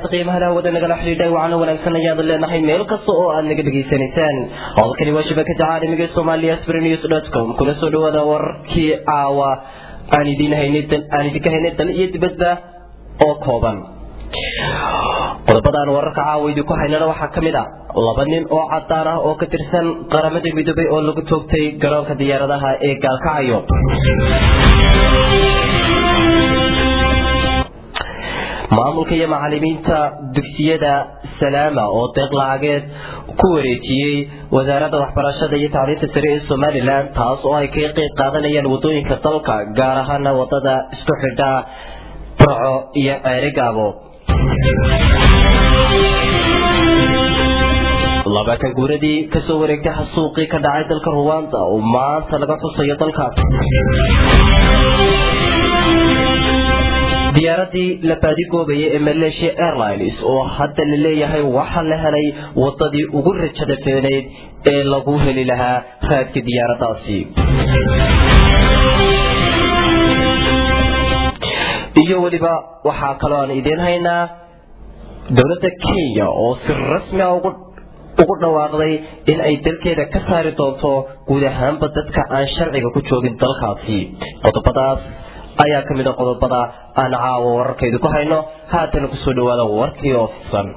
qiimaha hawada nagala xidhiidhay waxaana wanaagsan ayaad leenahay meel kasta oo aad naga dhegaysanaysaan howlkani waa shabakada caalamiga ee soomaaliya sprenews com kuna soo dhawaada wararkii caawa aan idin haynay aan idinka haynay dal iyo dibadda oo kooban qodobada aan wararka caawa idinku haynana waxaa ka mid a laba nin oo cadaan ah oo ka tirsan qaramada midoobay oo lagu toogtay garoonka diyaaradaha ee gaalkacyo maamulka iyo macalimiinta dugsiyada salaama oo deeq lacageed ku wareejiyey wasaaradda waxbarashada iyo tacliinta sare ee somalilan taas oo ay kaga qeyb qaadanayaan wadooyinka dalka gaar ahaana wadada isku xidha burco iyo ceerigaabo labaatan guuradii kasoo wareegtay xasuuqii ka dhacay dalka ruwanda oo maanta laga xusayo dalkaas diyaaradii la baadigoobayay ee malaysia airlines oo hadda la leeyahay waxaa la helay wadadii ugu rajada feenayd ee lagu heli lahaa raadka diyaaradaasi iyo weliba waxaa kaloo aan idiin haynaa dowladda kenya oo si rasmi a ugu dhawaaqday in ay dalkeeda ka saari doonto guud ahaanba dadka aan sharciga ku joogin dalkaasi qodobadaas ayaa ka mid a qodobada aan caawa wararkaydu ku hayno haatana kusoo dhawaada warkii oo fidsan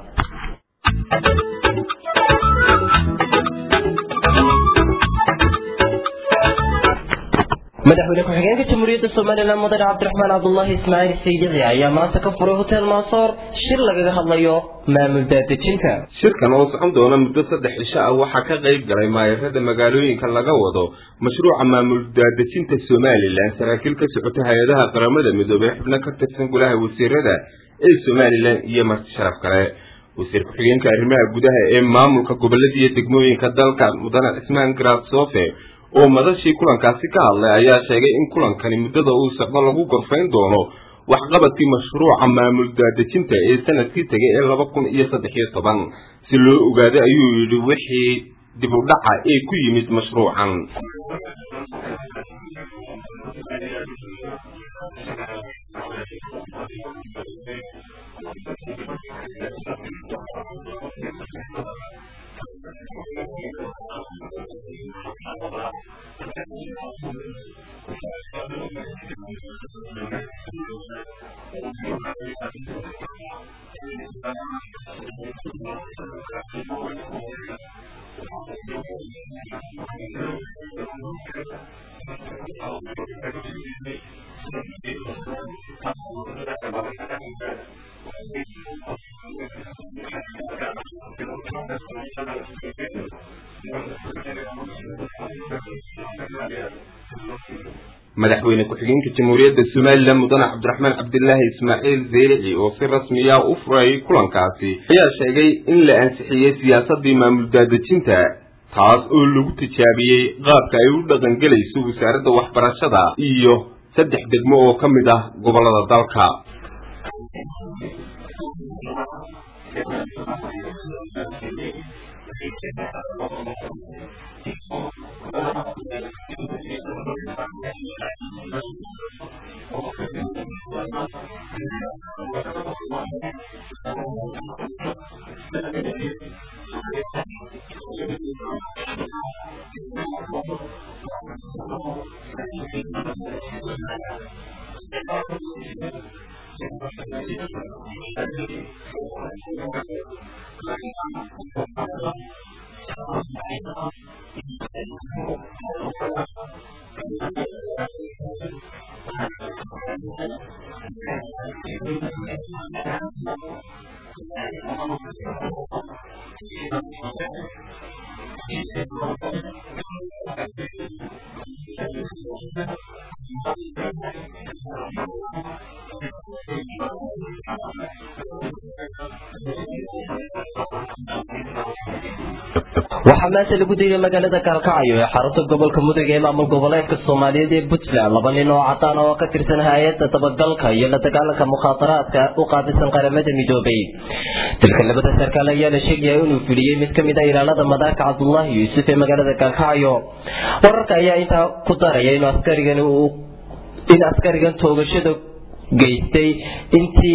madaxweyne ku-xigeenka jamhuuriyadda somalilan mudane cabdiraxmaan cabdulaahi ismaaciil saydici ayaa maanta ka furay hotel maasoor shir lagaga hadlayo maamul daadejinta shirkan oo socon doona muddo saddex cisho ah waxaa ka qayb galay maayarada magaalooyinka laga wado mashruuca maamul daadejinta somalilan saraakiil ka socota hay-adaha qaramada midoobey xubno ka tirsan golaha wasiirada ee somalilan iyo marti sharaf kale wasiir ku-xigeenka arrimaha gudaha ee maamulka gobolada iyo degmooyinka dalka mudane cismaan garaad soofe oo madashii kulankaasi ka hadlay ayaa sheegay in kulankani muddada uu socdo lagu gorfayn doono waxqabadkii mashruuca maamul daadejinta ee sanadkii tegay ee laba kun iyo saddex iyo toban si loo ogaaday ayuu yidhi wixii dib u dhaca ee ku yimid mashruucan madaxweyne ku-xigeenka jamhuuriyadda somalilan mudane cabdiraxmaan cabdilaahi ismaaciil zeylici oo si rasmiya u furayay kulankaasi ayaa sheegay in la ansixiyey siyaasadii maamul daadejinta taas oo lagu tijaabiyey qaabka ay u dhaqangelayso wasaaradda waxbarashada iyo saddex degmo oo ka mid ah gobolada dalka waxaa maanta lagu dayay magaalada gaalkacyo ee xarunta gobolka mudug ee maamul goboleedka soomaaliyeed ee puntland laba nin oo cadaan oo ka tirsan hay-adda dabagalka iyo la dagaalanka mukhaadaraadka u qaabisan qaramada midoobay dalka labada sarkaal ayaa la sheegaya inuu fuliyey mid kamid a ilaalada madaarka cabdulaahi yuusuf ee magaalada gaalkacyo wararka ayaa intaa ku daraya in askarigan in askarigan toogashada geystay intii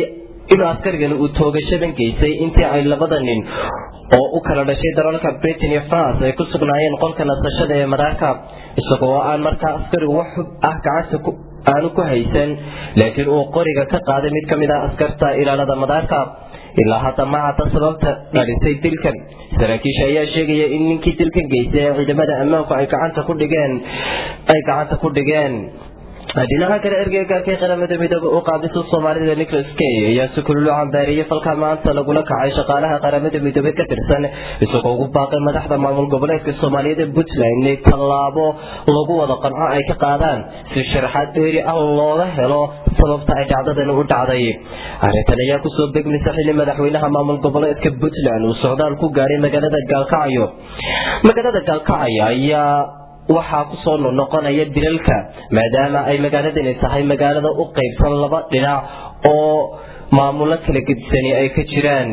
inuu askarigani uu toogashadan geystay intii ay labada nin oo u kala dhashay dalalka britain iyo france ay ku sugnaayeen qolka nasashada ee madaarka isagoo aan markaa askarigu wax xub ah gacanta aanu ku haysan laakiin uu qoriga ka qaaday mid ka mid ah askarta ilaalada madaarka ilaa hadda ma cadda sababta dhalisay dilkan saraakiisha ayaa sheegaya in ninkii dilkan geystay ee ciidamada ammaanku ay gacanta ku dhigeen ay gacanta ku dhigeen dhinaca kale ergeygaarkii qaramada midoobe u qaabisa soomaalida nicholas kay ayaa si kululu cambaariyey falka maanta lagula kacay shaqaalaha qaramada midoobe ka tirsan isagoo ugu baaqay madaxda maamul goboleedka soomaaliyeed ee puntland inay tallaabo lagu wada qanco ay ka qaadaan si sharaxaad dheeri ah looga helo sababta ay dhacdadani u dhacday arrintan ayaa kusoo begmaysa xilli madaxweynaha maamul goboleedka puntland uu socdaal ku gaadhay magaalada gaalkacyo magaalada gaalkacyo ayaa waxaa kusoo noqnoqonaya dilalka maadaama ay magaaladani tahay magaalada u qaybsan laba dhinac oo maamulo kala gedisani ay ka jiraan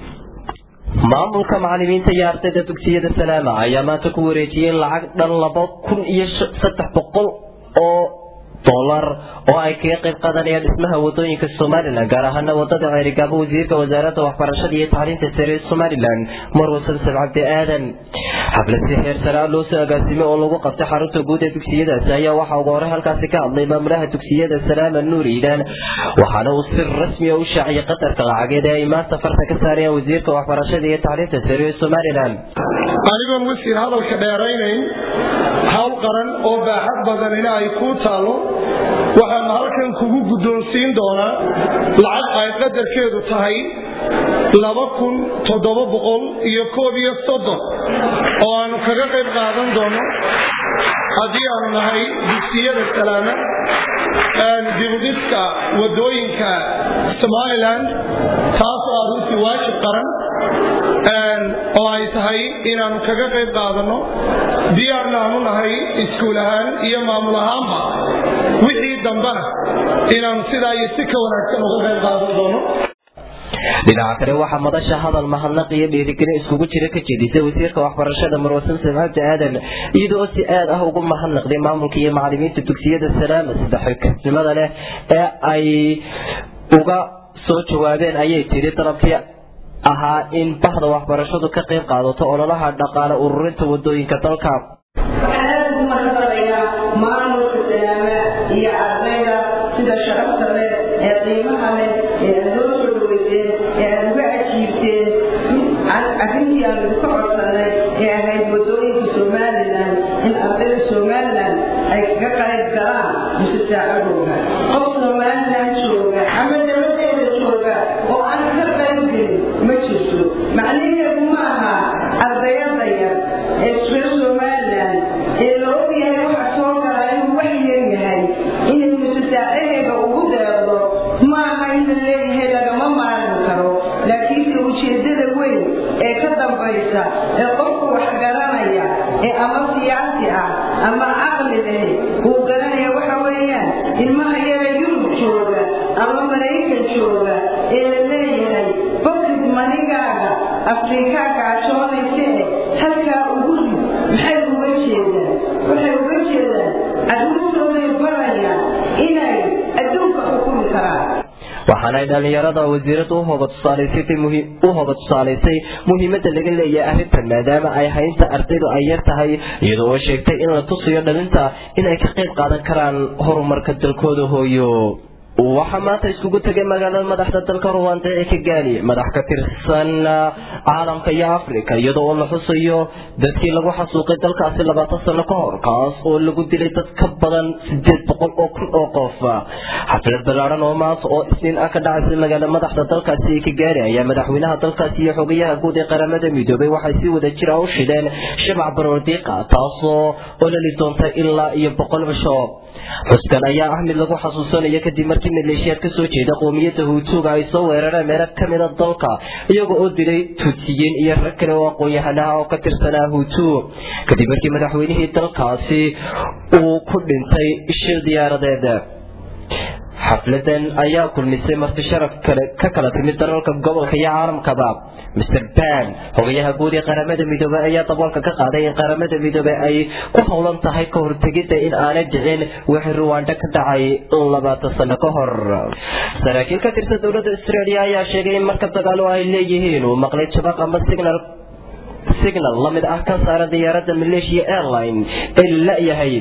maamulka macalimiinta iyo ardayda dugsiyada salaama ayaa maanta ku wareejiyey lacag dhan laba kun iyo saddex boqol oo dolar oo ay kaga qayb qaadanayaan dhismaha wadooyinka somalilan gaar ahaana wadada ceerigaabo wasiirka wasaaradda waxbarashada iyo tacliinta sare ee somalilan marwa samsam cabdi aadan xaflad si heer sare ah loo soo agaasimay oo lagu qabtay xarunta guud ee dugsiyadaasi ayaa waxaa ugu hore halkaasi ka hadlay maamulaha dugsiyada salaama nuur iidaan waxaana uu si rasmiya u shaaciyay qadarka lacageed ee ay maanta farta ka saarayaan wasiirka waxbarashada iyo tacliinta sare ee somalilan anigoon wasiir hadalka dheeraynayn hawl qaran oo baaxad badanina ay kuu taallo waxaanu halkan kugu guddoonsiin doonaa lacag ay qadarkeedu tahay laba kun toddoba boqol iyo koob iyo soddon oo aanu kaga qayb qaadan doono haddii aanu nahay dugsiyada salaama dibudhiska wadooyinka somalilan taasoo ah runtii waajib qaran oo ay tahay inaanu kaga qayb qaadanno diyaarna aanu nahay iskuul ahaan iyo maamul ahaanba wixii dambana inaanu sidaa iyo si ka wanaagsan uga qayb qaadan doono dhinaca kale waxaa madasha hadal mahadnaq iyo dhiirigelin iskugu jira ka jeedisay wasiirka waxbarashada marwasan samcabdi aadan iyada oo si aad ah ugu mahadnaqday maamulka iyo macalimiinta dugsiyada salaama sida xilkasnimada leh ee ay uga soo jawaabeen ayay tiri dalabkii ahaa in bahda waxbarashadu ka qayb qaadato ololaha dhaqaale ururinta wadooyinka dalka maamulka salaama iyo ardayda sida sharafta leh ee qiimaha leh ee aad loo soo dhaweyseen ee aad uga ajiibteen arrintii aan idinka codsanay ee ahayd wadooyinka somalilan in ardayda somalilan ay kaga qayb galaan mise saacadooda qof somalilan jooga ama dabadeeda jooga oo aan ka qayb gelin ma jirto macnaheedu ma aha ardayada yar ee reer somalilan ee la ogyahay waxa soo galaa inuu wax yar yahay inay musasaacaheeda ugu deeqdo ma aha in la leeyahay lagama maalin karo laakiinse ujeedada weyn ee ka dambaysa ee qofka wax garanaya ee ama siyaasi ah ama caqli leh uu garanaya waxa weeyaan ilmaha yara yurub jooga ama maraykan jooga ee la leeyahay bokid manigaaga afrikaa gaajoonayse halkaa ugu rid maxay uga jeedaan waxay uga jeedaan carruurtooday barayaan inay adduunka xukumi karaan waxaanay dhallinyarada wasiirada u hoga tusaalaysay muhiimada laga leeyahay arrintan maadaama ay haynta ardaydu ay yar tahay iyadoo oo sheegtay in la tusayo dhalinta inay ka qayb qaadan karaan horumarka dalkooda hooyo waxaa maanta iskugu tegay magaalada madaxda dalka ruwanda ee kigali madax ka tirsan caalamka iyo africa iyadoo oo la xusayo dadkii lagu xasuuqay dalkaasi labaatan sano ka hor kaas oo lagu dilay dad ka badan sideed boqol oo kun oo qof xaflad ballaaran oo maanta oo isniin ah ka dhacaysa magaalada madaxda dalkaasi ee kigali ayaa madaxweynaha dalkaasi iyo xogayaha guud ee qaramada midoobay waxay si wada jira u shideen shabac baroordiiqa taasoo ololi doonta ilaa iyo boqol cisho xuskan ayaa ah mid lagu xasuusanayo kadib markii maleeshiyaad ka soo jeeda qoomiyadda huutuuga ay soo weerareen meelo ka mida dalka iyaga oo dilay tuutsiyiin iyo rag kale oo aqoon-yahanaha oo ka tirsanaa huutu kadib markii madaxweynihii dalkaasi uu ku dhintay shil diyaaradeed xafladan ayaa kulmisay marti sharaf kale ka kala timid dalalka gobolka iyo caalamkaba mr ban xogayaha guud ee qaramada midoobey ayaa daboolka ka qaaday in qaramada midoobey ay ku howlan tahay ka hortegidda in aanay dhicin wixii ruwanda ka dhacay labaatan sano ka hor saraakiil ka tirsan dowladda australia ayaa sheegay in markab dagaalo ay leeyihiin uu maqlay jabaq ama signal signal la mid ah ka saara diyaaradda malaysia airline ee la la-yahay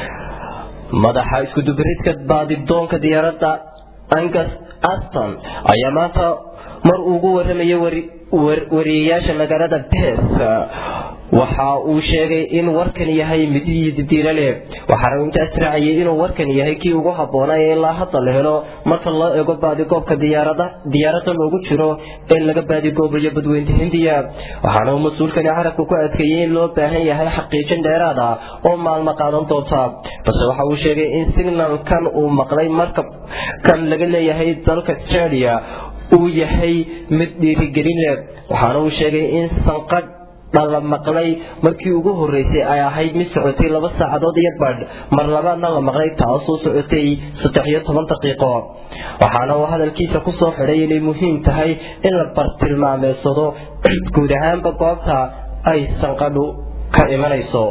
madaxa iskudubaridka baadidoonka diyaaradda angus aston ayaa maanta mar ugu waramayay wariyayaasha magaalada bes waxa uu sheegay in warkan yahay mid didiilo leh waxaana uu intaas raaciyay inuu warkan yahay kii ugu habboonaa ee ilaa hadda la helo marka loo eego baadigoobka diyaarada loogu jiro ee laga baadigoobayo badweynta hindiya waxaana uu mas-uulkani carabka ku adkeeyey in loo baahan yahay xaqiijin dheeraad ah oo maalmo qaadan doonta balse waxa uu sheegay in signalkan uu maqlay markabkan laga leeyahay dalka australia uu yahay mid dhiirigelin leh waxaana uu sheegay in sanqadh dhala maqlay markii ugu horeysay ay ahayd mid socotay laba saacadood iyo badh mar labaadna la maqlay taasoo socotay saddex iyo toban daqiiqo waxaana uu hadalkiisa kusoo xidhay inay muhiim tahay in la bartilmaameedsado guud ahaanba goobta ay sanqadhu ka imanayso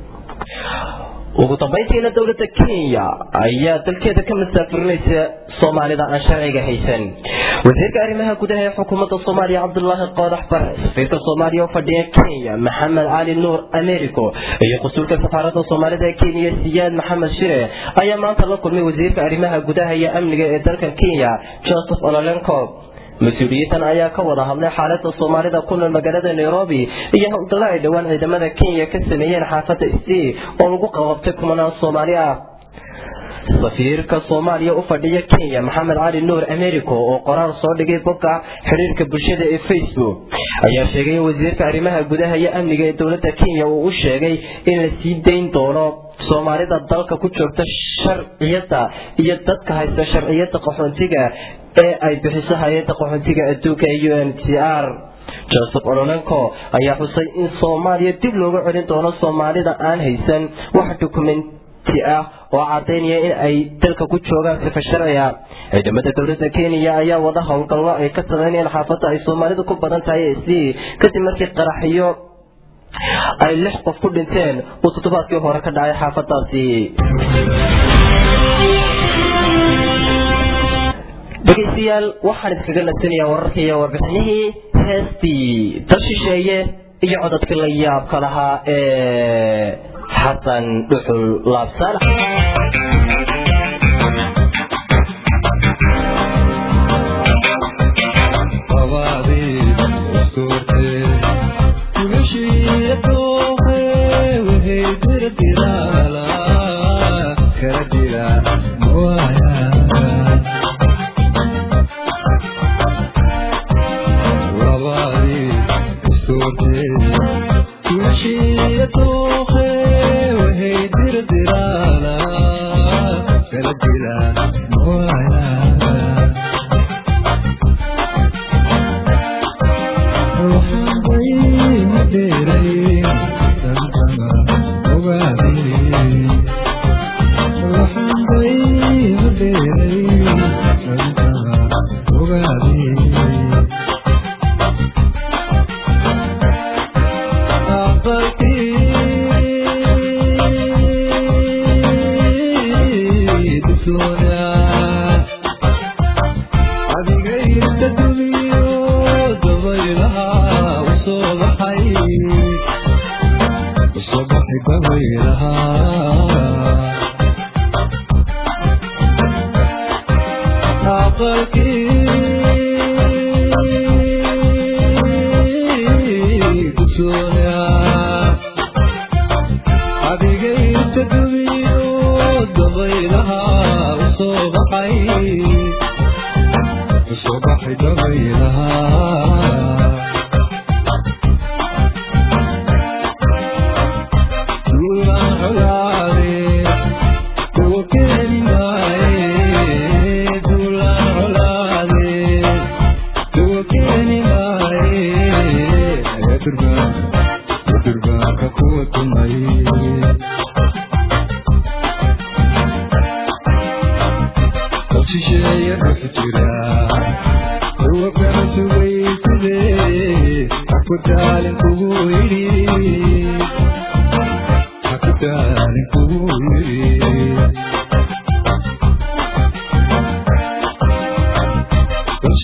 ugu dambayntiina dowladda kenya ayaa dalkeeda ka masaafurinaysa soomaalida aan sharciga haysan wasiirka arrimaha gudaha ee xukuumadda soomaaliya cabdulaahi qoodax bare safiirka soomaaliya oo fadhiya kenya maxamed cali nuur americo iyo qusuulka safaaradda soomaalida ee kenya siyaad maxamed shire ayaa maanta la kulmay wasiirka arrimaha gudaha iyo amniga ee dalka kenya joseph ololenco mas-uuliyiintan ayaa ka wada hadlay xaalada soomaalida ku nool magaalada nairobi iyo howlgalla ay dhowaan ciidamada kenya ka sameeyeen xaafadda st oo lagu qababtay kumanaan soomaali ah safiirka soomaaliya u fadhiya kenya maxamed cali nuur americo oo qoraal soo dhigay bogga xidhiirka bulshada ee facebook ayaa sheegay in wasiirka arrimaha gudaha iyo amniga ee dowladda kenya uu u sheegay in la sii dayn doono soomaalida dalka ku joogta sharciyada iyo dadka haysta sharciyada qaxoontiga ee ay bixiso hay-adda qaxoontiga adduunka ee u n t r joseph ololenco ayaa xusay in soomaaliya dib looga celin doono soomaalida aan haysan wax dokumenti ah oo cadaynaya in ay dalka ku joogaan sifa sharciga ciidamada dowladda kenya ayaa wada howlgallo ay ka sameynayaan xaafadda ay soomaalidu ku badan tahay c kadib markii qaraxyo ay lix qof ku dhinteen uu toddobaadkii hore ka dhacay xaafadaasi dhegaystayaal waxaan iskaga nadsanayaa wararka iyo warbixinihii heestii dal shisheeye iyo codadkii la yaabka lahaa ee xasan dhuxul laabsaalax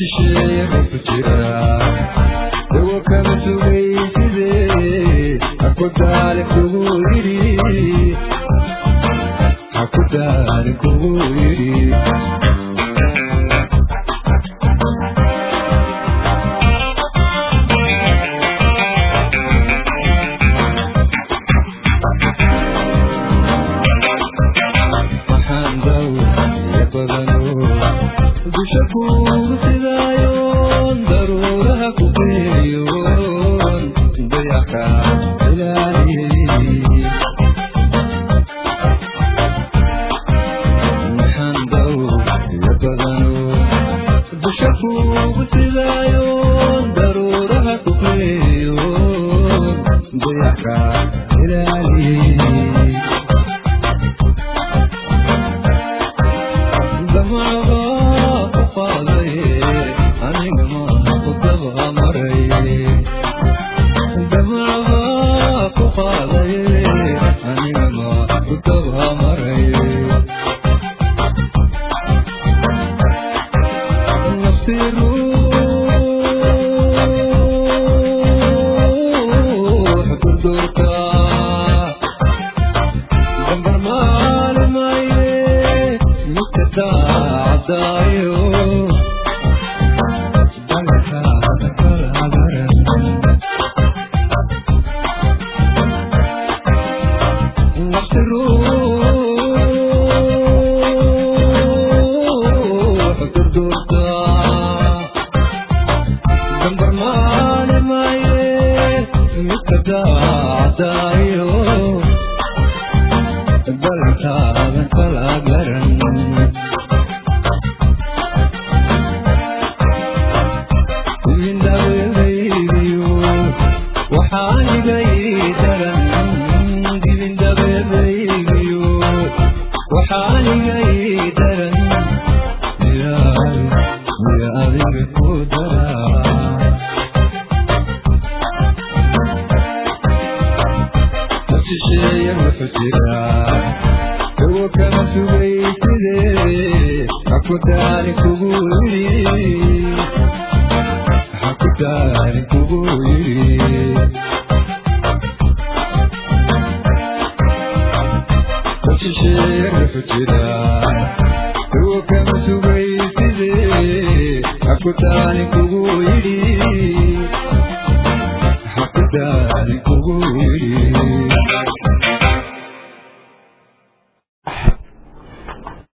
Hakudani kugu yiri